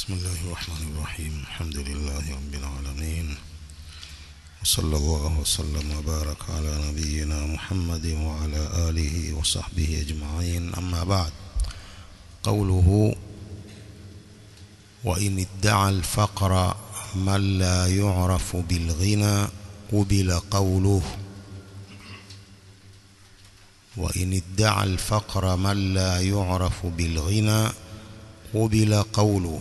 بسم الله الرحمن الرحيم الحمد لله رب العالمين وصلى الله وسلم وبارك على نبينا محمد وعلى آله وصحبه أجمعين أما بعد قوله وإن ادعى الفقر من لا يعرف بالغنى قبل قوله وإن ادعى الفقر من لا يعرف بالغنى قبل قوله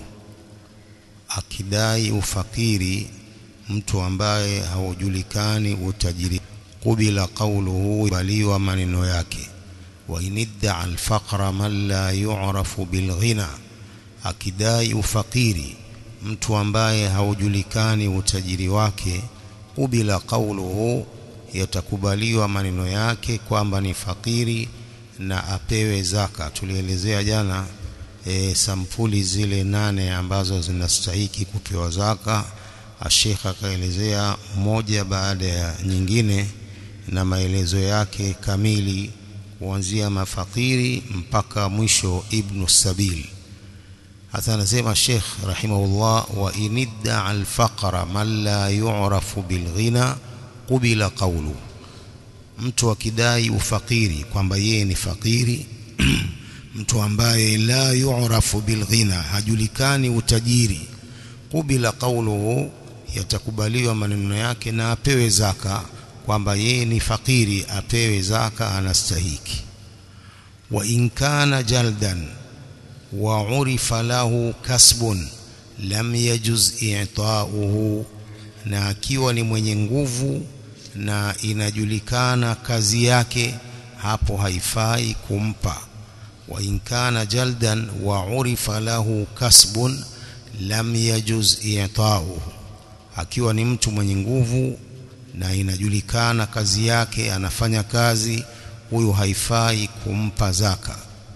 akidai ufakiri mtu ambaye haujulikani utajiri kubila qawluhu baliwa maneno yake wa inidda alfaqra man la yu'rafu bilghina akidai ufakiri mtu ambaye haujulikani utajiri wake kubila qawluhu yatakubaliwa maneno yake kwamba ni fakiri na apewe zaka tulielezea jana e, sampuli zile nane ambazo zinastahiki kupewa zaka Sheikh akaelezea moja baada ya nyingine na maelezo yake kamili kuanzia mafakiri mpaka mwisho ibn sabil hasa anasema Sheikh rahimahullah wa inidda al-faqra man la yu'rafu bil-ghina qubila qawlu mtu akidai ufakiri kwamba yeye ni fakiri mtu ambaye la yu'rafu bilghina hajulikani utajiri kubila qawluhu yatakubaliwa maneno yake na apewe zaka kwamba yeye ni fakiri apewe zaka anastahiki wa in kana jaldan wa urifa lahu kasbun lam yajuz i'ta'uhu na akiwa ni mwenye nguvu na inajulikana kazi yake hapo haifai kumpa وإن كان جلدا وعرف له كسب لم يجوز إعطاؤه akiwa ni mtu mwenye nguvu na inajulikana kazi yake anafanya kazi huyu haifai kumpa zaka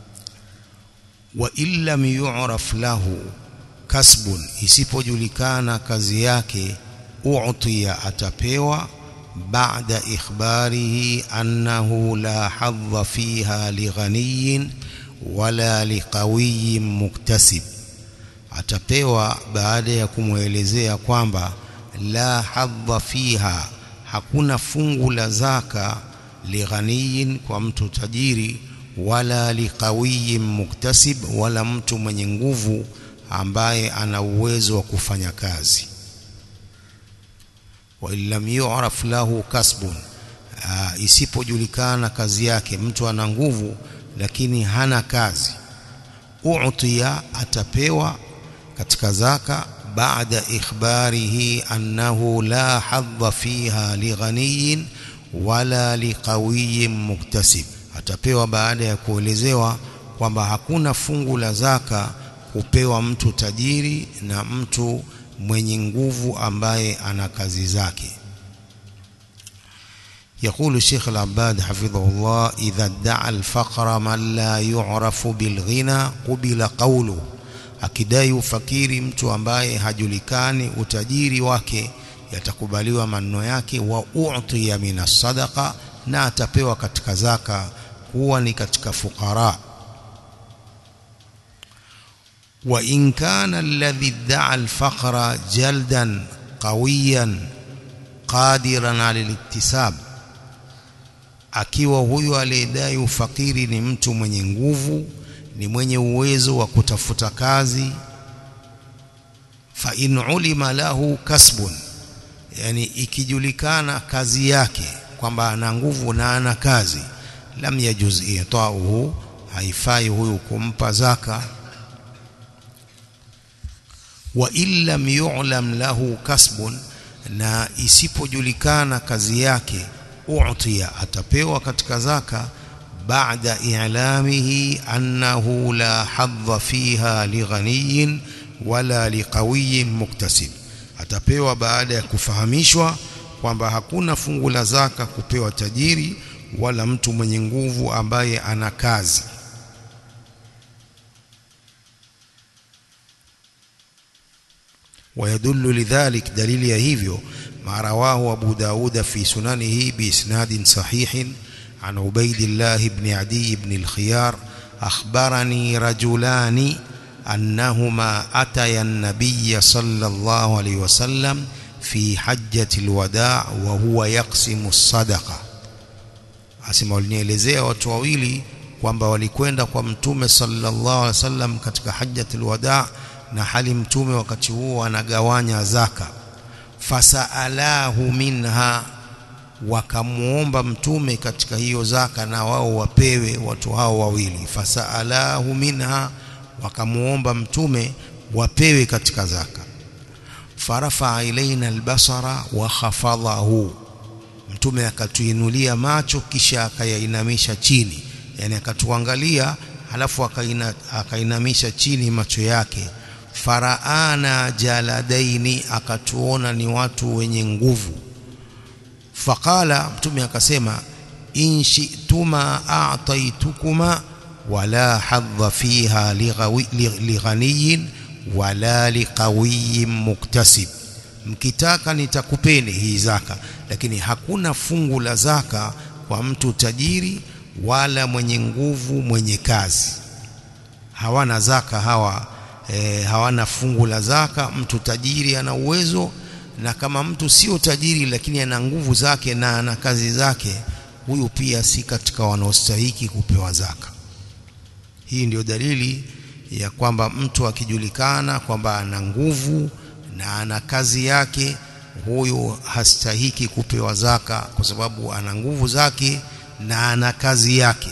wa illam yu'raf lahu kasbun isipojulikana kazi yake u'tiya atapewa baada ikhbarihi annahu la hadha fiha lighaniyin wala liqawiyin muktasib atapewa baada ya kumwelezea kwamba la hadha fiha hakuna fungu la zaka lighaniyin kwa mtu tajiri wala liqawiyin muktasib wala mtu mwenye nguvu ambaye ana uwezo wa kufanya kazi wa illam yu'raf lahu kasbun isipojulikana kazi yake mtu ana nguvu lakini hana kazi u'tiya atapewa katika zaka baada ikhbarihi annahu la hadha fiha lighaniyin wala liqawiyin muktasib atapewa baada ya kuelezewa kwamba hakuna fungu la zaka kupewa mtu tajiri na mtu mwenye nguvu ambaye ana kazi zake يقول الشيخ العباد حفظه الله إذا ادعى الفقر من لا يعرف بالغنى قبل قوله akidai ufakiri mtu ambaye hajulikani utajiri wake yatakubaliwa maneno yake wa u'tiya min sadaqa na atapewa katika zaka kuwa ni katika fukara wa in kana alladhi idda'a al-faqra jaldan qawiyan qadiran 'ala al-iktisab akiwa huyu aliyedai ufakiri ni mtu mwenye nguvu ni mwenye uwezo wa kutafuta kazi fa in ulima lahu kasbun yani ikijulikana kazi yake kwamba ana nguvu na ana kazi lam yajuz i'ta'uhu haifai huyu kumpa zaka wa illam yu'lam lahu kasbun na isipojulikana kazi yake u'tiya atapewa katika zaka baada i'lamihi annahu la hadha fiha lighaniyin wala liqawiyin muktasib atapewa baada ya kufahamishwa kwamba hakuna fungu la zaka kupewa tajiri wala mtu mwenye nguvu ambaye ana kazi ويدل لذلك دليل يهيفيو ما رواه أبو داود في سننه بإسناد صحيح عن عبيد الله بن عدي بن الخيار أخبرني رجلان أنهما أتيا النبي صلى الله عليه وسلم في حجة الوداع وهو يقسم الصدقة asema walinielezea watu wawili kwamba walikwenda kwa mtume sallallahu alaihi wasallam katika hajjatul wadaa na hali mtume wakati huo anagawanya zaka fasaalahu minha wakamuomba mtume katika hiyo zaka na wao wapewe watu hao wawili fasaalahu minha wakamuomba mtume wapewe katika zaka farafa ilaina albasara wa khafadhahu mtume akatuinulia macho kisha akayainamisha chini yani akatuangalia halafu akaina, akainamisha chini macho yake faraana jaladaini akatuona ni watu wenye nguvu faqala mtume akasema in shi'tuma a'taytukuma wala hadha fiha lighaniyin wala liqawiyin muktasib mkitaka nitakupeni hii zaka lakini hakuna fungu la zaka kwa mtu tajiri wala mwenye nguvu mwenye kazi hawana zaka hawa e, hawana fungu la zaka mtu tajiri ana uwezo na kama mtu sio tajiri lakini ana nguvu zake na ana kazi zake huyu pia si katika wanaostahiki kupewa zaka hii ndio dalili ya kwamba mtu akijulikana kwamba ana nguvu na ana kazi yake huyu hastahiki kupewa zaka kwa sababu ana nguvu zake na ana kazi yake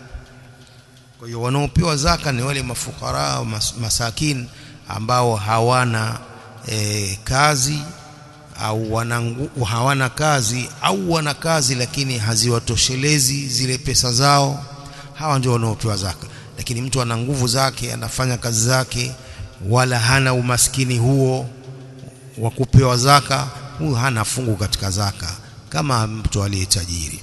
kwa hiyo wanaopewa zaka ni wale mafukara mas, masakin ambao hawana e, kazi au wana, hawana kazi au wana kazi lakini haziwatoshelezi zile pesa zao hawa ndio wanaopewa zaka lakini mtu ana nguvu zake anafanya kazi zake wala hana umaskini huo wa kupewa zaka huyu hana fungu katika zaka kama mtu aliyetajiri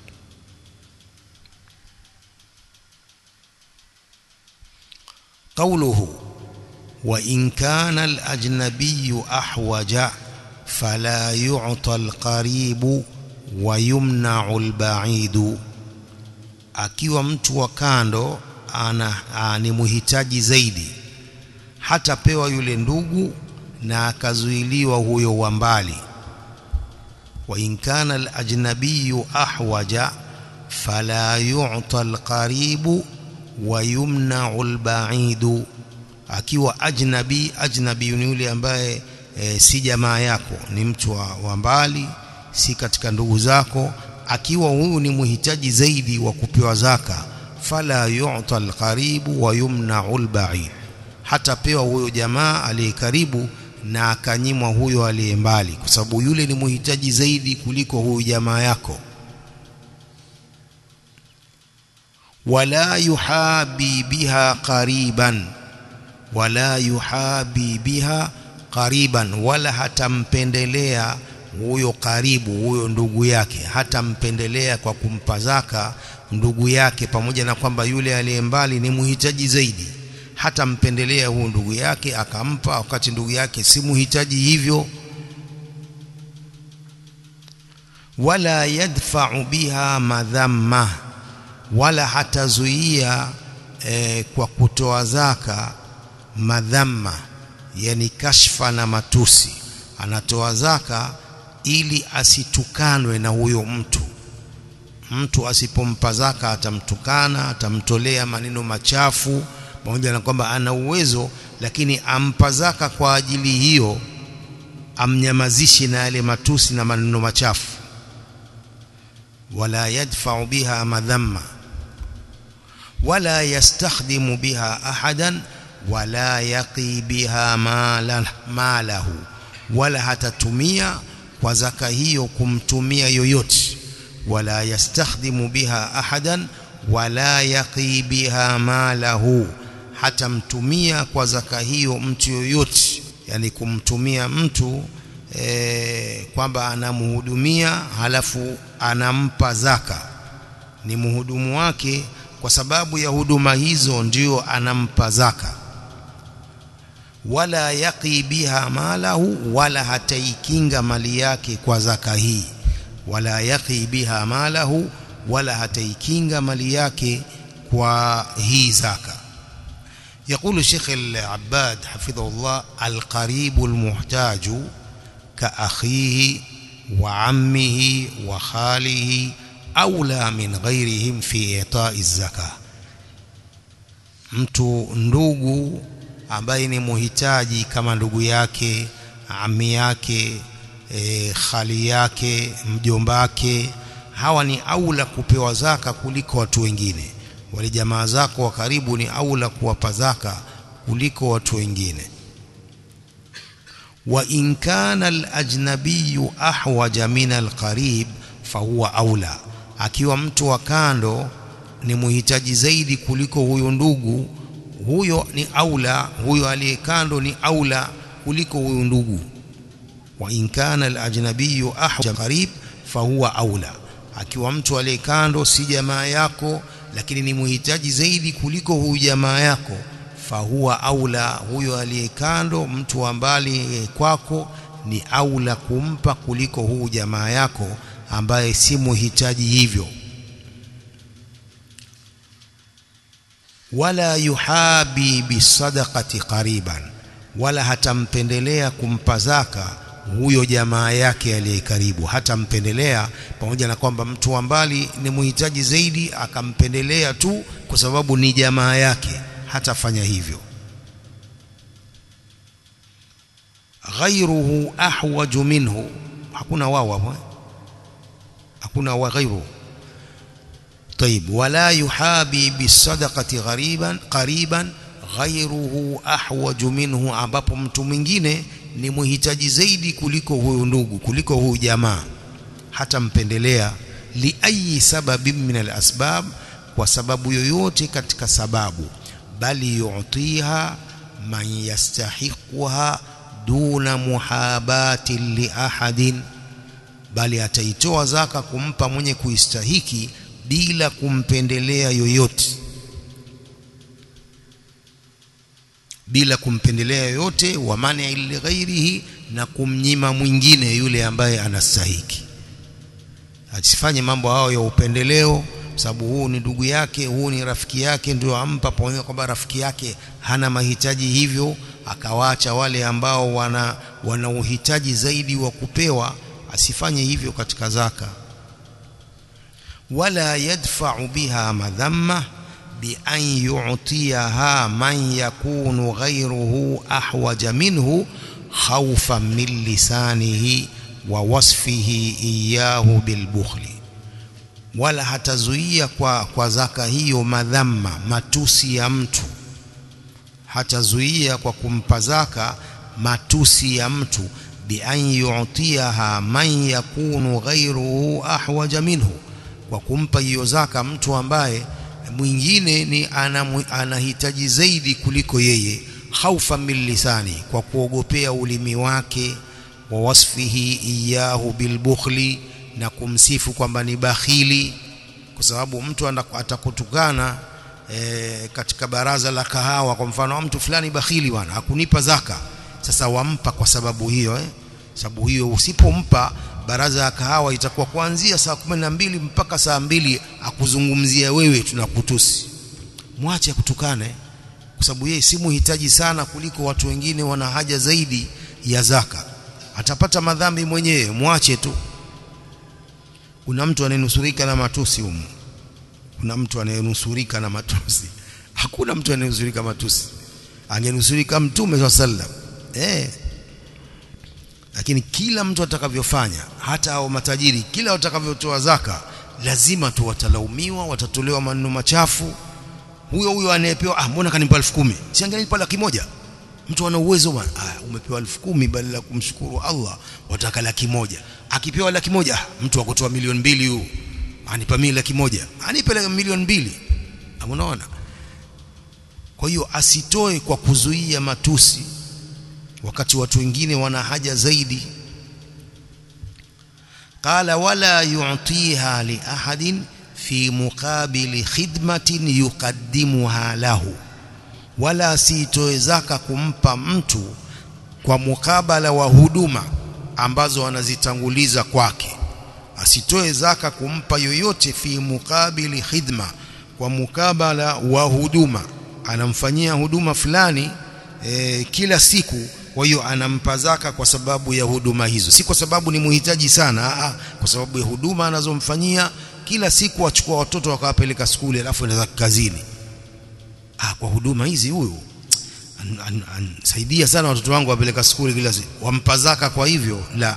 قوله وإن كان الأجنبي أحوج فلا يعطى القريب ويمنع البعيد akiwa mtu wa kando ana, ana ni muhitaji zaidi hatapewa yule ndugu na akazuiliwa huyo wa mbali wa in kana al-ajnabiyyu ahwaja fala yu'ta al-qaribu wa yumna'u al-ba'idu akiwa ajnabi ajnabi ni yule ambaye e, si jamaa yako ni mtu wa, wa mbali si katika ndugu zako akiwa huyu ni muhitaji zaidi wa kupewa zaka fala yu'ta al-qaribu wa yumna'u al-ba'id hatapewa huyo jamaa aliye karibu na akanyimwa huyo aliye mbali kwa sababu yule ni muhitaji zaidi kuliko huyu jamaa yako wala yuhabi biha qariban wala yuhabi biha qariban wala hatampendelea huyo karibu huyo ndugu yake hatampendelea kwa kumpa zaka ndugu yake pamoja na kwamba yule aliye mbali ni muhitaji zaidi hatampendelea huyo ndugu yake akampa wakati ndugu yake si muhitaji hivyo wala yadfa'u biha madhamma wala hatazuia e, kwa kutoa zaka madhamma yani kashfa na matusi anatoa zaka ili asitukanwe na huyo mtu mtu asipompa zaka atamtukana atamtolea maneno machafu pamoja na kwamba ana uwezo lakini ampa zaka kwa ajili hiyo amnyamazishi na yale matusi na maneno machafu wala yadfa'u biha madhamma wala yastakhdimu biha ahadan wala yaqi biha malahu wala hatatumia kwa zaka hiyo kumtumia yoyote wala yastakhdimu biha ahadan wala yaqi biha malahu hatamtumia kwa zaka hiyo mtu yoyote yani kumtumia mtu e, kwamba anamhudumia halafu anampa zaka ni mhudumu wake kwa sababu ya huduma hizo ndio anampa zaka wala yaqi biha malahu wala hataikinga mali yake kwa zaka hii wala yaqi biha malahu wala hataikinga mali yake kwa hii zaka يقول الشيخ العباد حفظه الله القريب المحتاج كأخيه وعمه وخاله أولى من غيرهم في إعطاء الزكاة mtu ndugu ambaye ni muhitaji kama ndugu yake ami yake e, khali yake mjombake hawa ni aula kupewa zaka kuliko watu wengine wale jamaa zako wa karibu ni aula kuwapa zaka kuliko watu wengine wa in kana al-ajnabiyyu ahwaja min al-qarib fahuwa aula akiwa mtu wa kando ni muhitaji zaidi kuliko huyo ndugu huyo ni aula huyo aliye kando ni aula kuliko huyo ndugu wa in kana al-ajnabiyyu ahwaja qarib fahuwa aula akiwa mtu aliye kando si jamaa yako lakini ni muhitaji zaidi kuliko huyu jamaa yako fahuwa aula huyo aliye kando mtu wa mbali kwako ni aula kumpa kuliko huyu jamaa yako ambaye si muhitaji hivyo wala yuhabi bisadaqati qariban wala hatampendelea kumpa zaka huyo jamaa yake aliye karibu hatampendelea pamoja na kwamba mtu wa mbali ni muhitaji zaidi akampendelea tu kwa sababu ni jamaa yake hatafanya hivyo ghairuhu ahwaju minhu hakuna wao hapo hakuna wa ghairu طيب ولا يحابي بالصدقه غريبا قريبا غيره احوج منه ambapo mtu mwingine ni muhitaji zaidi kuliko huyu ndugu kuliko huyu jamaa hata mpendelea li ayi sababin min alasbab kwa sababu yoyote katika sababu bali yu'tiha man yastahiquha duna muhabati li ahadin bali ataitoa zaka kumpa mwenye kuistahiki bila kumpendelea yoyote bila kumpendelea yoyote wa mani li ghairihi na kumnyima mwingine yule ambaye anastahiki asifanye mambo hayo ya upendeleo sababu huu ni ndugu yake huu ni rafiki yake ndio ampa pamoja kwamba rafiki yake hana mahitaji hivyo akawacha wale ambao wana wana uhitaji zaidi wa kupewa asifanye hivyo katika zaka wala yadfa'u biha madhamma بأن يعطيها من يكون غيره أحوج منه خوفا من لسانه ووصفه إياه بالبخل wala hatazuia kwa, kwa zaka hiyo madhamma matusi ya mtu hatazuia kwa kumpa zaka matusi ya mtu bi an yu'tiyaha man yakunu ghayruhu ahwaja minhu kwa kumpa hiyo zaka mtu ambaye mwingine ni anahitaji zaidi kuliko yeye khaufa min lisani kwa kuogopea ulimi wake wa wasfihi iyahu bilbukhli na kumsifu kwamba ni bakhili kwa sababu mtu atakutukana e, katika baraza la kahawa kwa mfano mtu fulani bakhili bwana hakunipa zaka sasa wampa kwa sababu hiyo eh? sababu hiyo usipompa baraza ya kahawa itakuwa kuanzia saa kumi na mbili mpaka saa mbili akuzungumzia wewe tunakutusi mwache akutukane kwa sababu yeye si muhitaji sana kuliko watu wengine wana haja zaidi ya zaka atapata madhambi mwenyewe mwache tu kuna mtu anayenusurika na matusi humu kuna mtu anayenusurika na matusi hakuna mtu anayenusurika matusi angenusurika mtume swalla sallam eh lakini kila mtu atakavyofanya hata hao matajiri kila watakavyotoa zaka lazima tu watalaumiwa watatolewa maneno machafu huyo huyo anayepewa ah mbona kanipa 10000 si angenipa laki moja mtu ana uwezo bwana ah umepewa 10000 badala ya kumshukuru Allah wataka laki moja akipewa laki moja ah, mtu akotoa milioni mbili huyo anipa mimi laki moja anipe milioni mbili unaona kwa hiyo asitoe kwa kuzuia matusi wakati watu wengine wana haja zaidi qala wala yu'tiha li ahadin fi muqabili khidmatin yuqaddimuha lahu wala sitoe zaka kumpa mtu kwa mukabala wa huduma ambazo anazitanguliza kwake asitoe zaka kumpa yoyote fi mukabili khidma kwa mukabala wa huduma anamfanyia huduma fulani e, kila siku kwa hiyo anampa zaka kwa sababu ya huduma hizo si kwa sababu ni muhitaji sana aa, kwa sababu ya huduma anazomfanyia kila siku achukua watoto wakawapeleka skuli alafu anaenda kazini ah kwa huduma hizi huyu ansaidia sana watoto wangu wapeleka skuli kila siku wampa zaka kwa hivyo la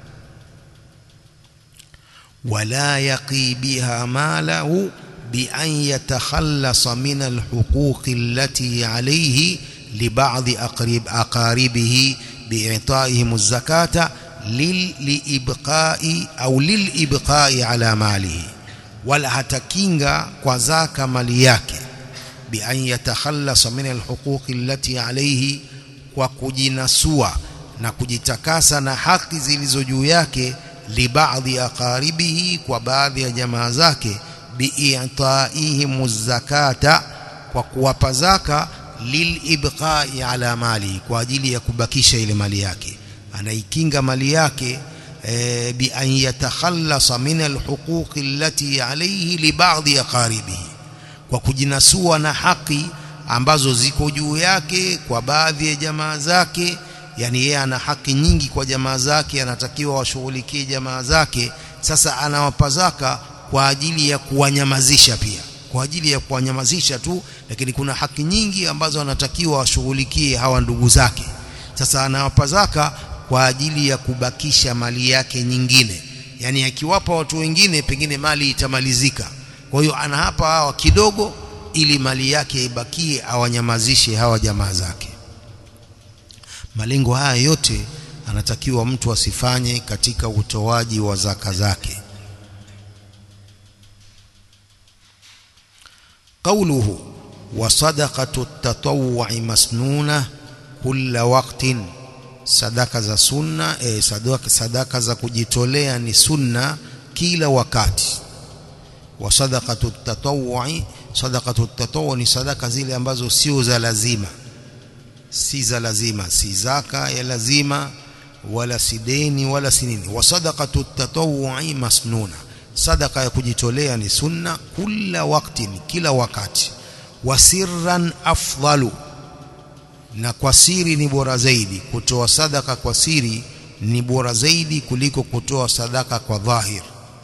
wala yaqi biha malahu بأن يتخلص من الحقوق التي عليه لبعض أقرب أقاربه بإعطائهم الزكاة للإبقاء أو للإبقاء على ماله ولا هتكينغا كوزاك مالياك بأن يتخلص من الحقوق التي عليه وكجنسوا na kujitakasa na haki zilizo juu yake libaadhi aqaribihi kwa baadhi ya jamaa zake bi'itaihim zakata kwa kuwapa zaka lilibqai ala mali kwa ajili ya kubakisha ile mali yake anaikinga mali yake e, bi an yatakhallasa min alhuquq allati alayhi li ba'dhi aqaribihi kwa kujinasua na haki ambazo ziko juu yake kwa baadhi ya jamaa zake yani yeye ana haki nyingi kwa jamaa zake anatakiwa washughulikie jamaa zake sasa anawapa zaka kwa ajili ya kuwanyamazisha pia kwa ajili ya kuwanyamazisha tu lakini kuna haki nyingi ambazo anatakiwa washughulikie hawa ndugu zake sasa anawapa zaka kwa ajili ya kubakisha mali yake nyingine yani akiwapa watu wengine pengine mali itamalizika kwa hiyo anahapa hawa kidogo ili mali yake ibakie awanyamazishe hawa jamaa zake malengo haya yote anatakiwa mtu asifanye katika utoaji wa zaka zake قوله وصدقة التطوع مسنونة كل وقت sadaka za sunna eh, sadaka, sadaka za kujitolea ni sunna kila wakati wa sadaqatu tatawwu'i sadaqatu tatawwu ni sadaka zile ambazo sio za lazima si za lazima si zaka ya lazima wala si deni wala si nini wa sadaqatu tatawwu'i masnuna sadaka ya kujitolea ni sunna kila wakati kila wakati wa sirran afdalu na kwa siri ni bora zaidi kutoa sadaka kwa siri ni bora zaidi kuliko kutoa sadaka kwa dhahir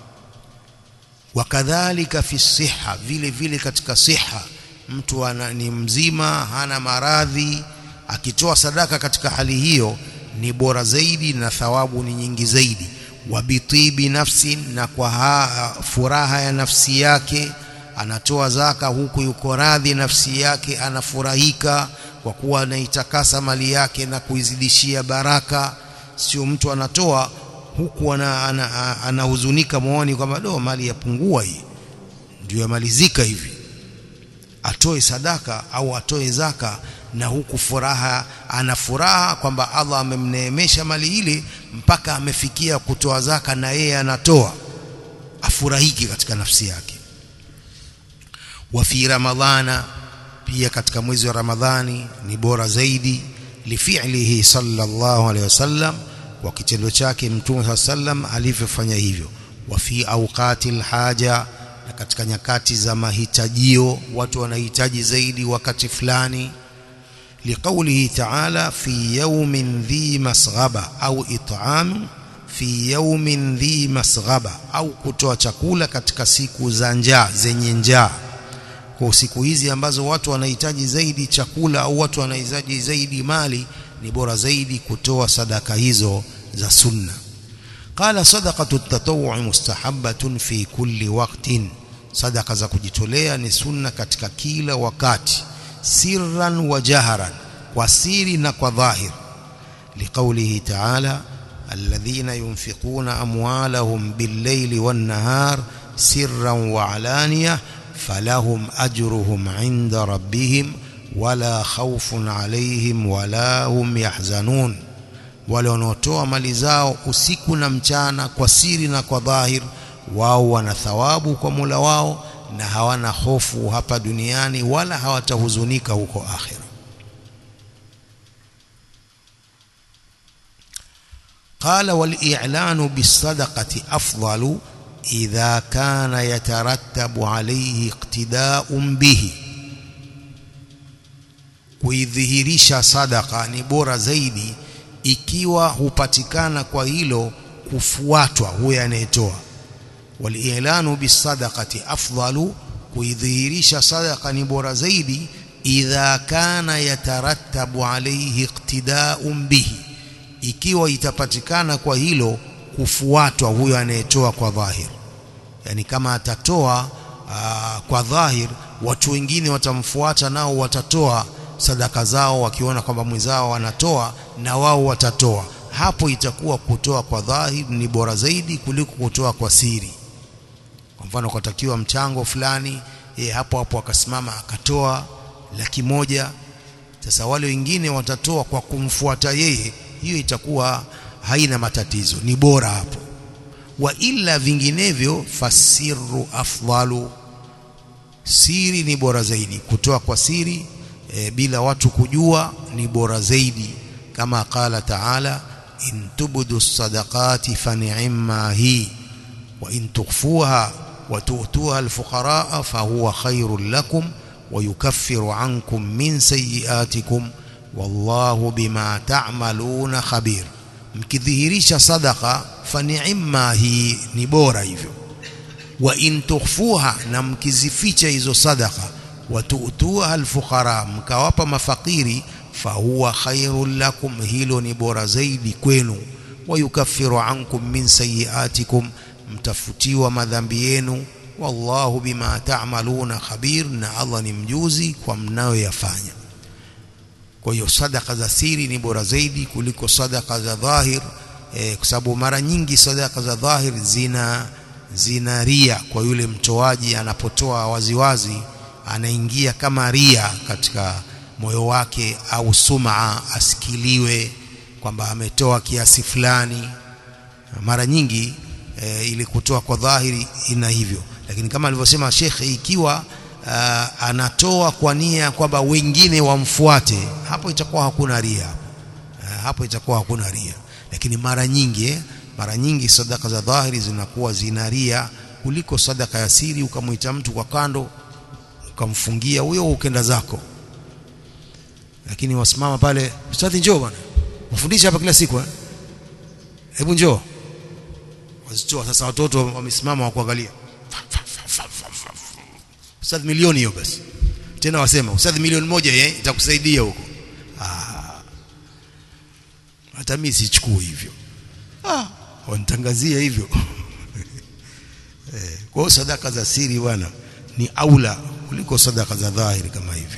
wakadhalika fi siha vile vile katika siha mtu ana, ni mzima hana maradhi akitoa sadaka katika hali hiyo ni bora zaidi na thawabu ni nyingi zaidi wabitibi nafsi na kwa ha, furaha ya nafsi yake anatoa zaka huku yuko radhi nafsi yake anafurahika kwa kuwa anaitakasa mali yake na kuizidishia baraka sio mtu anatoa huku anahuzunika ana, ana, ana moyoni kwamba do mali yapungua hii ndio yamalizika hivi atoe sadaka au atoe zaka na huku furaha ana furaha kwamba Allah amemneemesha mali ile mpaka amefikia kutoa zaka na yeye anatoa afurahiki katika nafsi yake wa fi ramadhana pia katika mwezi wa ramadhani ni bora zaidi lifi'lihi sallallahu alaihi wasallam kwa kitendo chake mtume sallam alivyofanya hivyo wa fi awqatil haja na katika nyakati za mahitajio watu wanahitaji zaidi wakati fulani لقوله تعالى في يوم ذي مسغبة أو إطعام في يوم ذي مسغبة au kutoa chakula katika siku za njaa zenye njaa kwa siku hizi ambazo watu wanahitaji zaidi chakula au watu wanahitaji zaidi mali ni bora zaidi kutoa sadaka hizo za sunna qala sadaqatu at-tatawwu mustahabbatun fi kulli waqtin sadaka za kujitolea ni sunna katika kila wakati sirran wa jaharan kwa siri na kwa dhahir liqaulihi ta'ala alladhina yunfiquna amwalahum bil-layli wan-nahar sirran wa alaniyah falahum ajruhum 'inda rabbihim wala khawfun 'alayhim wala hum yahzanun wale wanaotoa mali zao usiku na mchana kwa siri na kwa dhahir wao wana thawabu kwa Mola wao na hawana hofu hapa duniani wala hawatahuzunika huko akhira قال والإعلان بالصدقة أفضل إذا كان يترتب عليه اقتداء به kuidhihirisha sadaka ni bora zaidi ikiwa hupatikana kwa hilo kufuatwa huyo anayetoa walilanu bisadaqati afdalu kuidhihirisha sadaka ni bora zaidi idha kana yatarattabu alayhi iqtida'un bihi ikiwa itapatikana kwa hilo kufuatwa huyo anayetoa kwa dhahir yani kama atatoa aa, kwa dhahir watu wengine watamfuata nao watatoa sadaka zao wakiona kwamba mwenzao wanatoa na wao watatoa hapo itakuwa kutoa kwa dhahir ni bora zaidi kuliko kutoa kwa siri kwa mfano kutakiwa mchango fulani e, hapo hapo akasimama akatoa laki moja sasa wale wengine watatoa kwa kumfuata yeye hiyo itakuwa haina matatizo ni bora hapo wa illa vinginevyo fasiru afdalu siri ni bora zaidi kutoa kwa siri e, bila watu kujua ni bora zaidi kama qala taala in tubdu sadaqati fani'ma hi wa in tukhfuha wa tu'tuha alfuqaraa fahuwa khairul lakum wa yukaffiru ankum min sayyi'atikum wallahu bima ta'maluna khabir mkidhihirisha sadaqa fani'ma hi ni bora hivyo wa in tukhfuha na mkizificha hizo sadaqa wa tu'tuha alfuqara mkawapa mafakiri fahuwa khairul lakum hilo ni bora zaidi kwenu wa yukaffiru ankum min sayiatikum mtafutiwa madhambi yenu wallahu bima ta'maluna khabir na Allah ni mjuzi kwa mnayoyafanya kwa hiyo sadaka za siri ni bora zaidi kuliko sadaka za dhahir e, kwa sababu mara nyingi sadaka za dhahir zina zina ria kwa yule mtoaji anapotoa waziwazi anaingia kama ria katika moyo wake au sumaa asikiliwe kwamba ametoa kiasi fulani mara nyingi e, ili kutoa kwa dhahiri ina hivyo lakini kama alivyosema shekhe ikiwa uh, anatoa kwa nia kwamba wengine wamfuate hapo itakuwa hakuna ria uh, hapo itakuwa hakuna ria lakini mara nyingi eh, mara nyingi sadaka za dhahiri zinakuwa zina ria kuliko sadaka ya siri ukamwita mtu kwa kando ukamfungia huyo ukenda zako lakini wasimama pale ustadhi njoo bwana wafundisha hapa kila siku eh hebu njoo wazitoa sasa watoto wamesimama wakuangalia ustadhi milioni hiyo basi tena wasema ustadhi milioni moja eh itakusaidia huko ah hata mimi sichukui hivyo ah wanitangazia hivyo eh kwa sadaka za siri bwana ni aula kuliko sadaka za dhahiri kama hivyo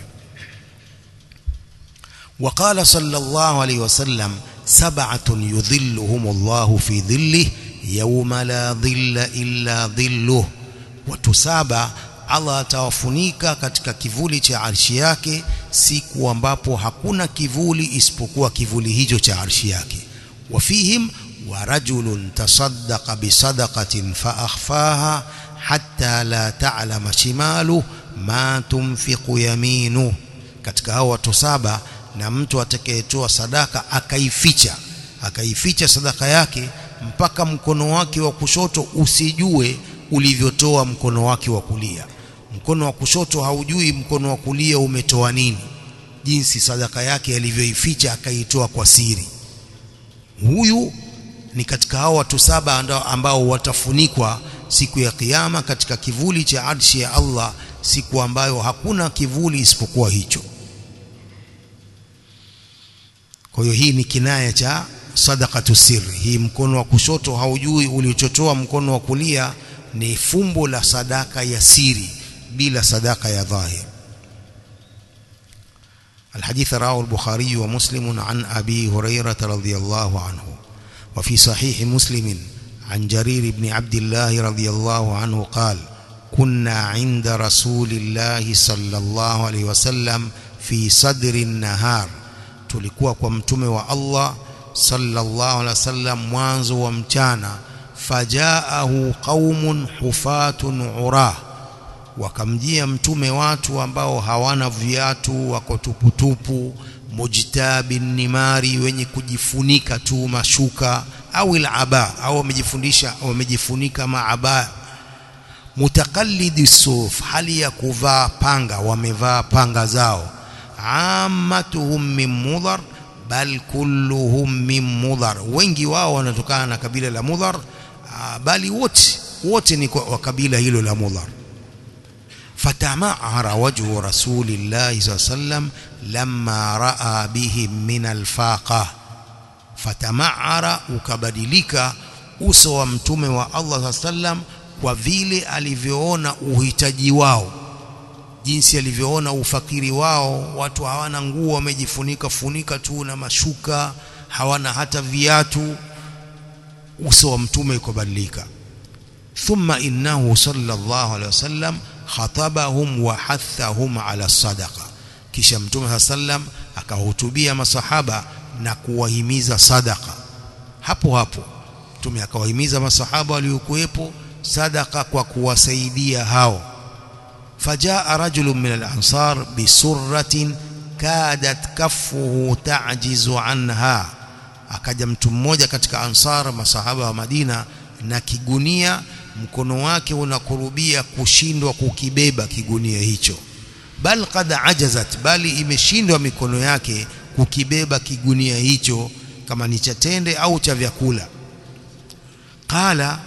وقال صلى الله عليه وسلم سبعة يظلهم الله في ظله يوم لا ظل إلا ظله وتسابع Allah atawafunika katika kivuli cha arshi yake siku ambapo hakuna kivuli isipokuwa kivuli hicho cha arshi yake wafihim wa rajulun tasaddaqa bisadaqatin fa akhfaha hatta la ta'lama shimalu ma tunfiqu yaminu katika hao watu saba na mtu atakayetoa sadaka akaificha akaificha sadaka yake mpaka mkono wake wa kushoto usijue ulivyotoa mkono wake wa kulia mkono wa kushoto haujui mkono wa kulia umetoa nini jinsi sadaka yake alivyoificha akaitoa kwa siri huyu ni katika hao watu saba ambao watafunikwa siku ya kiyama katika kivuli cha arshi ya Allah siku ambayo hakuna kivuli isipokuwa hicho kwa hiyo hii ni kinaya cha sadaqatu sirri hii mkono wa kushoto haujui ulichotoa mkono wa kulia ni fumbo la sadaka ya siri bila sadaka ya dhahir الحديث رواه البخاري ومسلم عن أبي هريرة رضي الله عنه وفي صحيح مسلم عن جرير بن عبد الله رضي الله عنه قال كنا عند رسول الله صلى الله عليه وسلم في صدر النهار tulikuwa kwa mtume wa Allah sallallahu alaihi wasallam mwanzo wa mchana fajaahu qaumun hufatun urah wakamjia mtume watu ambao hawana viatu wako tuputupu mujtabin nimari wenye kujifunika tu mashuka au ilaba au wamejifundisha wamejifunika maaba mutakallidi suf hali ya kuvaa panga wamevaa panga zao ammatuhum min mudhar bal kulluhum min mudhar wengi wao wanatokana na kabila la mudhar bali wote wote ni wa kabila hilo la mudhar fatama'ara wajhu rasulillahi sallallahu alayhi wasallam lamma raa bihim min alfaqa fatama'ara ukabadilika uso wa mtume wa Allah sallam kwa vile alivyoona uhitaji wao jinsi alivyoona ufakiri wao watu hawana nguo wamejifunika funika tu na mashuka hawana hata viatu uso wa mtume ukabadilika thumma innahu sallallahu alaihi wasallam khatabahum wa hathahum ala sadaqa kisha mtume sallam akahutubia masahaba na kuwahimiza sadaqa hapo hapo mtume akawahimiza masahaba waliokuwepo sadaqa kwa kuwasaidia hao fajaa rajulun min al-ansar bisurratin kadat kaffuhu ta'jizu anha akaja mtu mmoja katika ansar masahaba wa Madina na kigunia mkono wake unakurubia kushindwa kukibeba kigunia hicho bal qad ajazat bali imeshindwa mikono yake kukibeba kigunia hicho kama ni cha tende au cha vyakula qala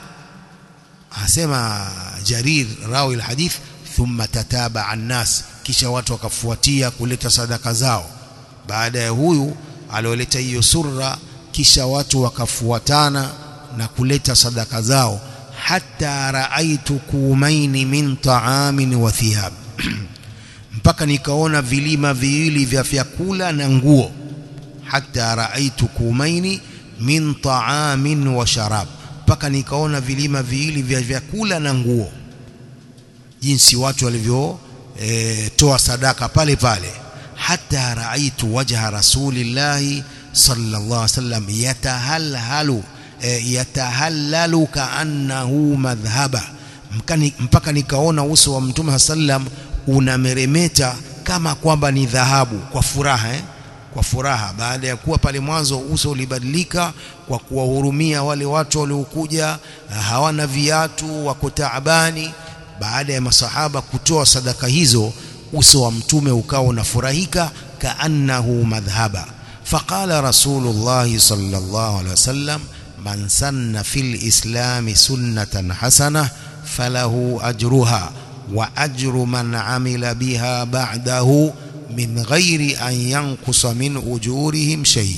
asema jarir rawi alhadith thumma tataba annas kisha watu wakafuatia kuleta sadaka zao baada ya huyu alioleta hiyo surra kisha watu wakafuatana na kuleta sadaka zao hatta raaitu kumaini min taamin wa thiyab mpaka nikaona vilima viwili vya vyakula na nguo hatta raaitu kumaini min taamin wa sharab mpaka nikaona vilima viwili vya vyakula na nguo jinsi watu walivyo e, toa sadaka pale pale hatta raaitu wajha rasulillahi sallallahu alaihi wasallam yatahalhalu e, yatahallalu kaannahu madhhaba mpaka nikaona uso wa mtume sallam unameremeta kama kwamba ni dhahabu kwa furaha eh? kwa furaha baada ya kuwa pale mwanzo uso ulibadilika kwa kuwahurumia wale watu waliokuja hawana viatu wako taabani baada ya masahaba kutoa sadaka hizo uso wa mtume ukawa unafurahika kaannahu madhhaba faqala rasulullah sallallahu alaihi wasallam man sanna fil islam sunnatan hasana falahu ajruha wa ajru man amila biha ba'dahu min ghairi an yankusa min ujurihim shay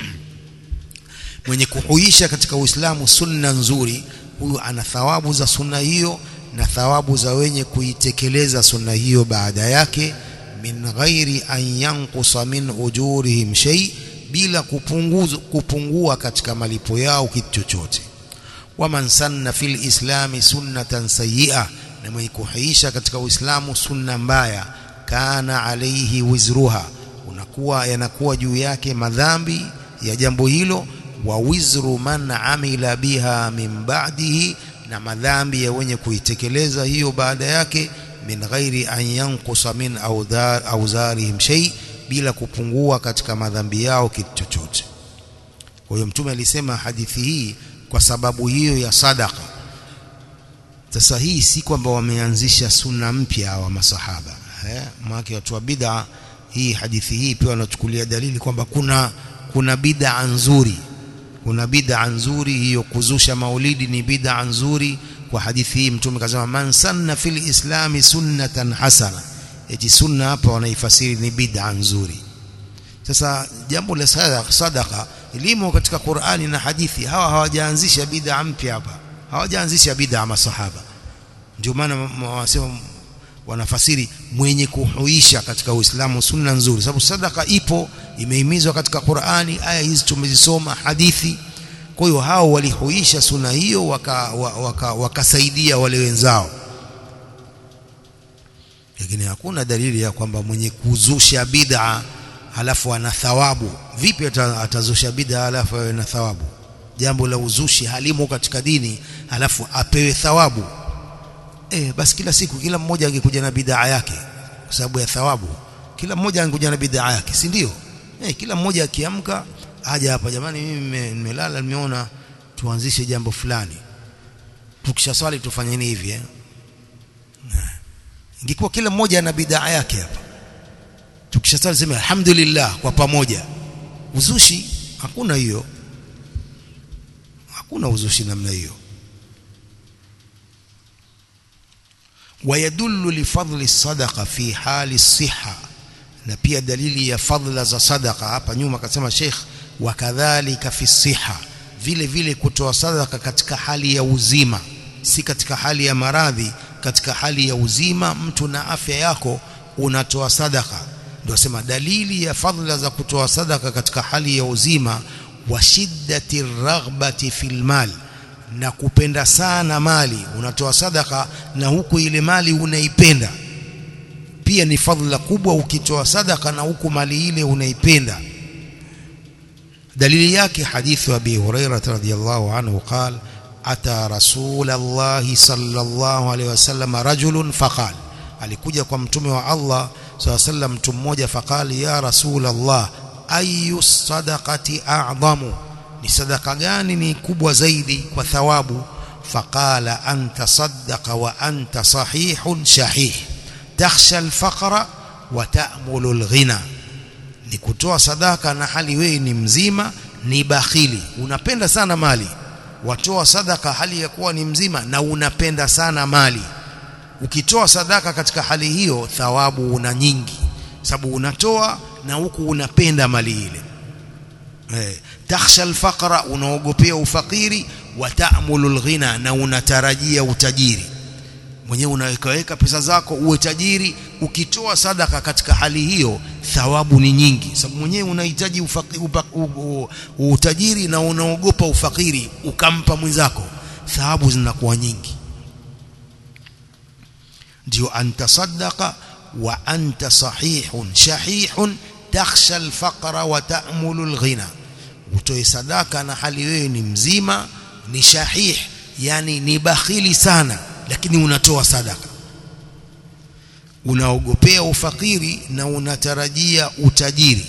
mwenye kuhuisha katika uislamu sunna nzuri huyu ana thawabu za sunna hiyo na thawabu za wenye kuitekeleza sunna hiyo baada yake min ghairi an yankusa min ujurihim shay bila kupunguza kupungua katika malipo yao kitu chochote waman sanna fil islami sunnatan sayyi'a na mwenye kuhuisha katika uislamu sunna mbaya kana alaihi wizruha unakuwa yanakuwa juu yake madhambi ya jambo hilo wa wizru man amila biha min ba'dihi na madhambi ya wenye kuitekeleza hiyo baada yake min ghairi an yankusa min awdhar awzarihim shay bila kupungua katika madhambi yao kitu chochote kwa hiyo mtume alisema hadithi hii kwa sababu hiyo ya sadaka sasa hii si kwamba wameanzisha sunna mpya wa masahaba eh maana watu wa bid'a hii hadithi hii pia wanachukulia dalili kwamba kuna kuna bid'a nzuri kuna bid'a nzuri hiyo kuzusha maulidi ni bid'a nzuri kwa hadithi hii mtume kasema man sanna fil islami sunnatan hasana eti sunna hapa wanaifasiri ni bid'a nzuri sasa jambo la sadaqa limo katika Qur'ani na hadithi hawa hawajaanzisha bid'a mpya hapa hawajaanzisha bid'a masahaba ndio maana wasema wanafasiri mwenye kuhuisha katika Uislamu sunna nzuri sababu sadaka ipo imehimizwa katika Qur'ani aya hizi tumezisoma hadithi kwa hiyo hao walihuisha sunna hiyo wakasaidia waka, waka wale wenzao lakini hakuna dalili ya kwamba mwenye kuzusha bid'a halafu ana thawabu vipi atazusha bid'a halafu awe na thawabu jambo la uzushi halimo katika dini halafu apewe thawabu eh basi kila siku kila mmoja angekuja na bid'a yake kwa sababu ya thawabu kila mmoja angekuja na bid'a yake si ndio eh kila mmoja akiamka aje hapa jamani mimi nimelala nimeona tuanzishe jambo fulani tukishaswali tufanyeni hivi eh ingekuwa kila mmoja ana bid'a yake hapa tukishasali sema alhamdulillah kwa pamoja uzushi hakuna hiyo hakuna uzushi namna hiyo ويدل لفضل الصدقه في حال الصحه na pia dalili ya fadhila za sadaka hapa nyuma akasema Sheikh wakadhalika fi siha vile vile kutoa sadaka katika hali ya uzima si katika hali ya maradhi katika hali ya uzima mtu na afya yako unatoa sadaka ndio sema dalili ya fadhila za kutoa sadaka katika hali ya uzima wa shiddati raghbati fil mal na kupenda sana mali unatoa sadaka na huku ile mali unaipenda pia ni fadhila kubwa ukitoa sadaka na huku mali ile unaipenda dalili yake hadithu abi hurairah radhiyallahu anhu qala ata rasulullah sallallahu alaihi wasallam rajulun faqal alikuja kwa mtume wa Allah sallallahu alaihi mtu mmoja faqali ya rasulullah ayu sadaqati a'zamu ni sadaka gani ni kubwa zaidi kwa thawabu faqala anta saddaqa wa anta sahihun shahih takhsha alfaqra wa ta'mulu alghina ni kutoa sadaka na hali wewe ni mzima ni bakhili unapenda sana mali watoa sadaka hali ya kuwa ni mzima na unapenda sana mali ukitoa sadaka katika hali hiyo thawabu una nyingi sababu unatoa na huku unapenda mali ile eh takhsha alfaqra unaogopea ufakiri wa ta'mulu alghina na unatarajia utajiri mwenyewe unawekaweka pesa zako uwe tajiri ukitoa sadaka katika hali hiyo thawabu ni nyingi sababu mwenyewe unahitaji utajiri na unaogopa ufakiri ukampa mwenzako thawabu zinakuwa nyingi ndio antasaddaqa wa anta sahihun shahihun takhsha alfaqra wa ta'mulu alghina utoe sadaka na hali wewe ni mzima ni shahih yani ni bakhili sana lakini unatoa sadaka unaogopea ufakiri na unatarajia utajiri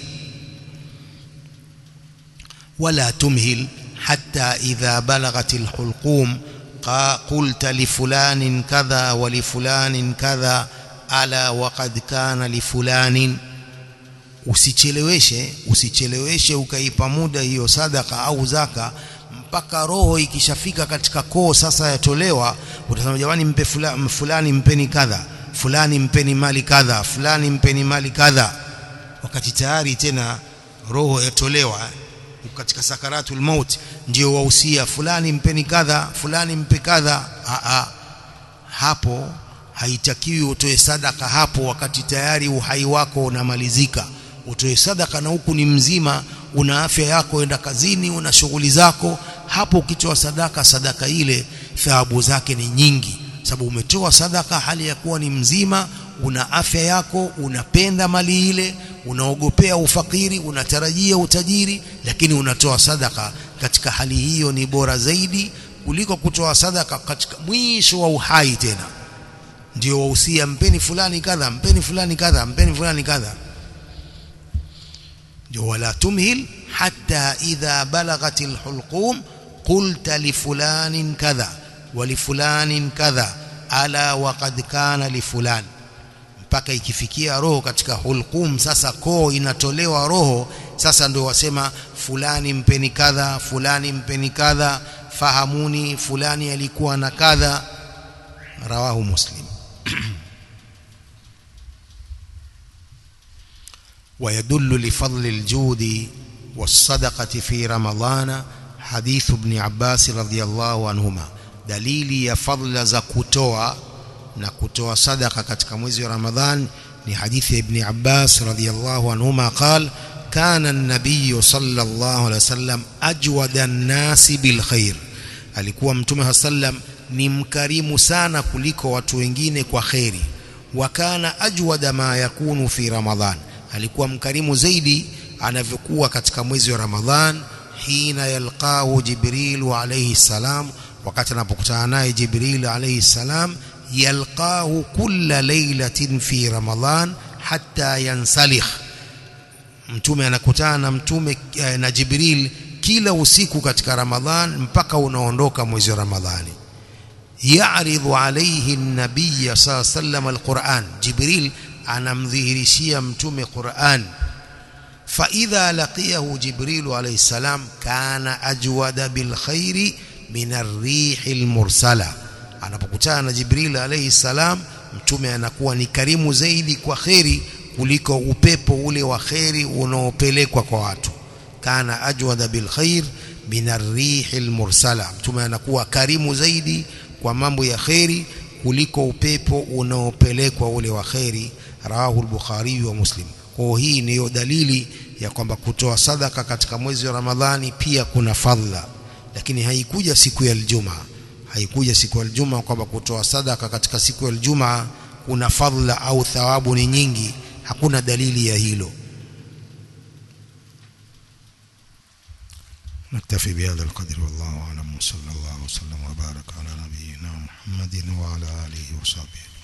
wala tumhil hatta idha balagatil hulqum qulta li fulanin kadha wa li fulanin kadha ala waqad kana li fulanin usicheleweshe usicheleweshe ukaipa muda hiyo sadaka au zaka mpaka roho ikishafika katika koo sasa yatolewa utasema jamani mpe fulani, fulani mpeni kadha fulani mpeni mali kadha fulani mpeni mali kadha wakati tayari tena roho yatolewa katika sakaratul maut ndio wahusia fulani mpeni kadha fulani mpe kadha a hapo haitakiwi utoe sadaka hapo wakati tayari uhai wako unamalizika utoe sadaka na huku ni mzima una afya yako enda kazini una shughuli zako hapo ukitoa sadaka sadaka ile thawabu zake ni nyingi sababu umetoa sadaka hali ya kuwa ni mzima una afya yako unapenda mali ile unaogopea ufakiri unatarajia utajiri lakini unatoa sadaka katika hali hiyo ni bora zaidi kuliko kutoa sadaka katika mwisho wa uhai tena ndio wahusia mpeni fulani kadha mpeni fulani kadha mpeni fulani kadha ndio wala tumhil hatta idha balagatil hulqum qulta li fulanin kadha wa li fulanin kadha ala waqad kana li fulan mpaka ikifikia roho katika hulqum sasa koo inatolewa roho sasa ndio wasema fulani mpeni kadha fulani mpeni kadha fahamuni fulani alikuwa na kadha rawahu muslim ويدل لفضل الجود والصدقة في رمضان حديث ابن عباس رضي الله عنهما دليل يا فضل za kutoa na kutoa sadaka katika mwezi wa Ramadhan ni hadithi ya Ibn Abbas radhiyallahu anhuma قال كان النبي صلى الله عليه وسلم أجود الناس بالخير alikuwa mtume sallam ni mkarimu sana kuliko watu wengine kwa khairi wa kana ajwada ma yakunu fi ramadhan alikuwa mkarimu zaidi anavyokuwa katika mwezi wa ramadhan hina yalqahu jibril alayhi salam wakati anapokutana naye jibril alayhi salam yalqahu kulla laylatin fi ramadhan hatta yansalikh mtume anakutana na mtume na jibril kila usiku katika ramadhan mpaka unaondoka mwezi wa ramadhani يعرض عليه النبي صلى الله عليه وسلم القرآن جبريل anamdhihirishia mtume Qur'an فإذا لقيه جبريل عليه السلام كان أجود بالخير من الريح المرسلة anapokutana na Jibril alayhi salam mtume anakuwa ni karimu zaidi kwa kheri kuliko upepo ule wa kheri unaopelekwa kwa watu kana ajwada bil khair min ar-rihil mursala mtume anakuwa karimu zaidi kwa mambo ya kheri kuliko upepo unaopelekwa ule wa kheri rawahu al-bukhari wa muslim kwa hii ndiyo dalili ya kwamba kutoa sadaka katika mwezi wa Ramadhani pia kuna fadhila lakini haikuja siku ya Ijumaa haikuja siku ya Ijumaa kwamba kutoa sadaka katika siku ya Ijumaa kuna fadhila au thawabu ni nyingi hakuna dalili ya hilo نكتفي بهذا القدر والله أعلم وصلى الله وسلم وبارك على نبينا محمد وعلى آله وصحبه